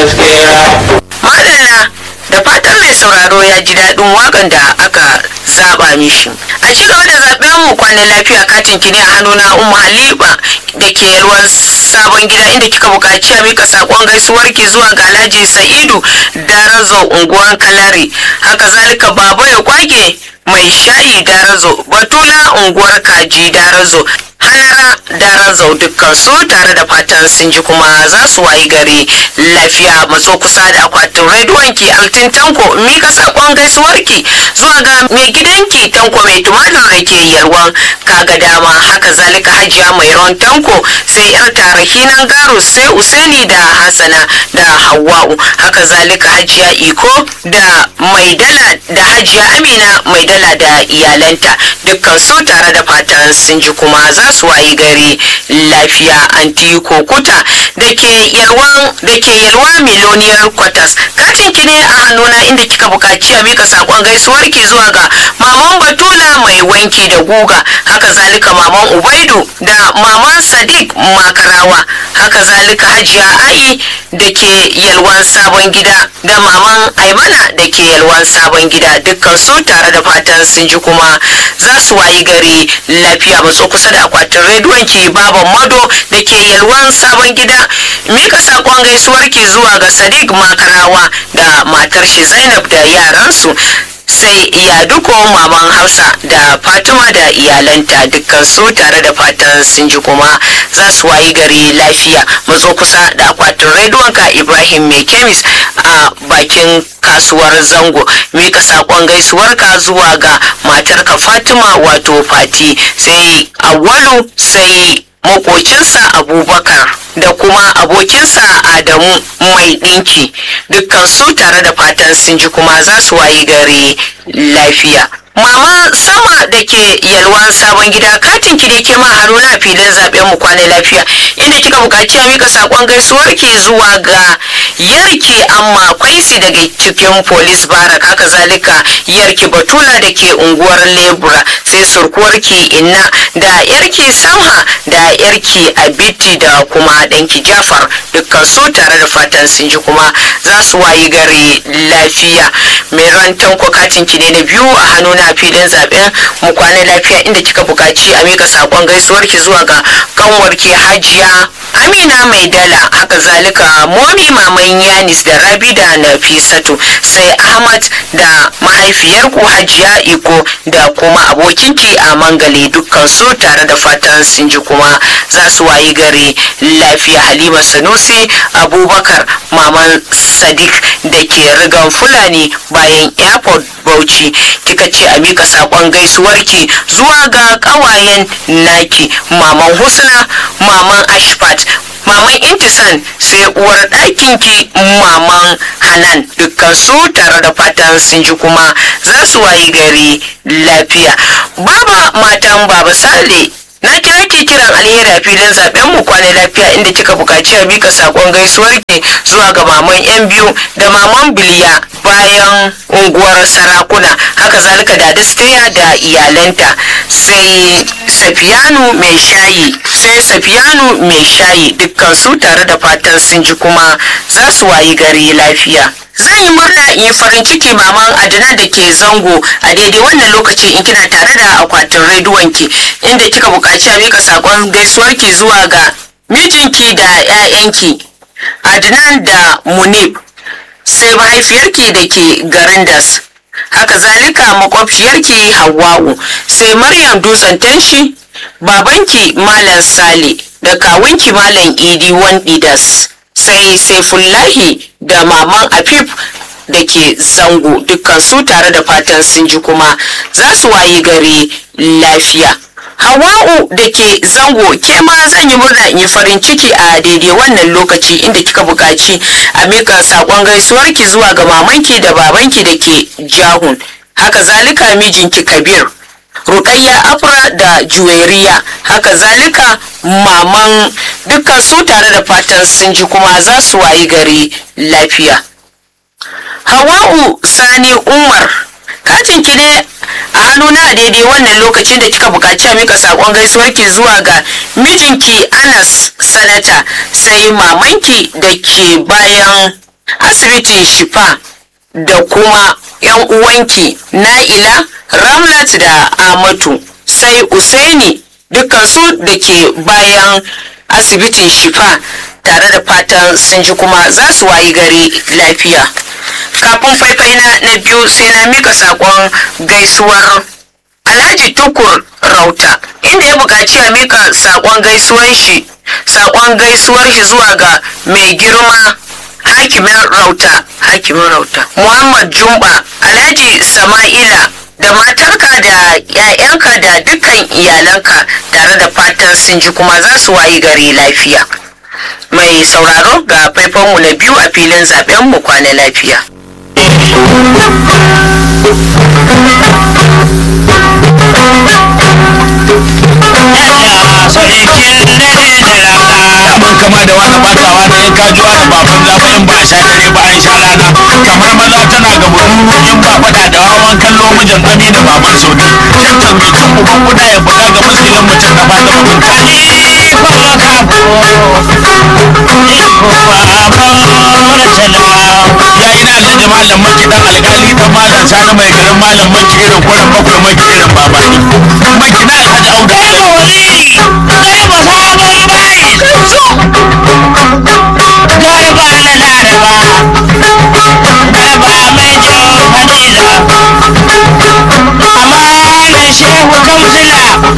gaskiya madalla da fatan mai sauraro ya ji daɗin waƙan da aka zaɓa mishi a ci gaba da zaɓen mu kwanan lafiya katin kini a hannuna umma halima da ke yalwar sabon gida inda kika buƙaci a mika saƙon gaisuwar ki zuwa ga alhaji sa'idu darazo unguwar kalare haka zalika baba ya kwage mai shayi darazo batula unguwar kaji darazo halara darazo dukkan su tare da fatan sun ji kuma za su wayi gari lafiya matso kusa da akwatin rediyon ki altin tanko mika sakon gaisuwar ki zuwa ga mai gidanki tanko mai tumatir da ke yalwan kaga dama haka zalika hajiya mai ron tanko sai yar tarahinan garo sai usaini da hasana da hawa'u haka zalika hajiya iko da mai dala da hajiya amina mai dala da iyalanta dukkan su tare da fatan sun ji kuma za su wayi gari lafiya anti kokuta da ke yalwan da ke yalwa miloniyar kwatas katin ki ne a hannuna inda kika bukaci a mika sakon gaisuwar ki zuwa ga maman batula mai wanki da guga haka zalika maman ubaidu da maman sadiq makarawa haka zalika hajiya ai da ke yalwan sabon gida da maman aimana da ke yalwan sabon gida dukkan su tare da fatan sun ji kuma za su wayi gari lafiya matso kusa da akwatin rediyon ki baban mado da ke yalwan sabon gida mika sakon gaisuwar ki zuwa ga sadiq makarawa da matar shi zainab da yaransu sai iya duko maman hausa da fatima da iyalanta dukkan su tare da fatan sun ji kuma za su wayi gari lafiya matso kusa da akwatin rediyon ka ibrahim mai kemis a bakin kasuwar zango mika sakon gaisuwar ka zuwa ga matarka fatima wato fati sai awalu sai makocinsa abubakar da kuma abokinsa adamu mai ɗinki dukkan su tare da fatan sun ji kuma za su wayi gari lafiya mama sama da ke yalwan sabon gida katin ki da ke ma haruna filin zaben mu kwana lafiya inda kika buƙaci a mika sakon gaisuwar ki zuwa ga yarki amma kwaisi daga cikin polis barak haka zalika yarki batula da ke unguwar lebura sai surkuwar ki inna da yarki samha da yarki abiti da kuma ɗanki jafar dukkan su tare da fatan sun ji kuma za su wayi gari lafiya mai rantan katin ki ne na biyu a hannu na filin zaben mu kwana lafiya inda kika buƙaci a mika sakon gaisuwar ki zuwa ga kanwarki hajiya amina mai dala haka zalika momi maman yanis da rabi da nafisatu sai ahmad da mahaifiyar ku hajiya iko da kuma abokinki a mangale dukkan su tare da fatan sun ji kuma za su wayi gari lafiya halima sanusi abubakar maman sadiq da ke rigan fulani bayan airport bauchi kika ce a mika sakon gaisuwarki zuwa ga kawayen naki maman husna maman ashfat maman intisan sai uwar ɗakinki maman hanan dukkan su tare da fatan sun ji kuma za su wayi gari lafiya baba matan baba sale na kira ke kiran alheri a filin zaben mu kwana lafiya inda kika bukaci a mika sakon gaisuwar ki zuwa ga maman yan biyu da maman biliya bayan unguwar sarakuna haka zalika da steya da iyalanta sai safiyanu mai shayi sai safiyanu mai shayi dukkan su tare da fatan sun ji kuma za su wayi gari lafiya zan yi murna in yi farin ciki maman adana da ke zango a daidai wannan lokaci in kina tare da akwatin rediyon ki inda kika buƙaci a mika sakon gaisuwar ki zuwa ga mijinki da 'ya'yanki adnan da munib sai mahaifiyarki da ke garin das haka zalika makwabciyarki hawa'u sai maryam dutsen tanshi babanki malam sale da kawunki malam idi wandidas sai saifullahi da maman afif da ke zango dukkan su tare da fatan sun ji kuma za su wayi gari lafiya hawa'u da ke zango ke ma zan yi murna in yi farin ciki a daidai wannan lokaci inda kika buƙaci a mika saƙon gaisuwarki zuwa ga mamanki da babanki da ke jahun haka zalika mijinki kabir rukayya afra da juweriya haka zalika maman dukkan su tare da fatan sun ji kuma za su wayi gari lafiya hawa'u sani umar katin ki ne a hannuna a daidai wannan lokacin da kika buƙaci a mika saƙon gaisuwarki zuwa ga mijinki anas sanata sai mamanki da ke bayan asibitin shifa da kuma 'yan uwanki na'ila ramlat da amatu sai usaini dukansu da ke bayan asibitin shifa tare da fatan sun ji kuma za su wayi gari lafiya kafin faifai na na biyu sai na mika sakon gaisuwar alhaji tukur rauta inda ya buƙaci a mika sakon gaisuwar shi sakon gaisuwar shi zuwa ga mai girma hakimin rauta hakimin rauta muhammad jumba alhaji sama'ila da matarka da 'ya'yanka da dukkan iyalanka tare da fatan sun ji kuma za su wayi gari lafiya mai sauraro ga faifanmu na biyu a filin zaben mu kwana lafiya mun kama da wani batawa da in ka juwa da baban zafi in ba a sha dare ba an sha rana kamar maza tana ga mutum in ba faɗa da wawan kallo mijin ami da baban saudi tantan mai cin uban kuda ya buga ga muskilin mutum da ba da mutum kani fara kafo ya ina alhaji malam maki dan alkali dan malam sani mai garin malam maki irin kurin bakwai maki irin babani maki na alhaji auda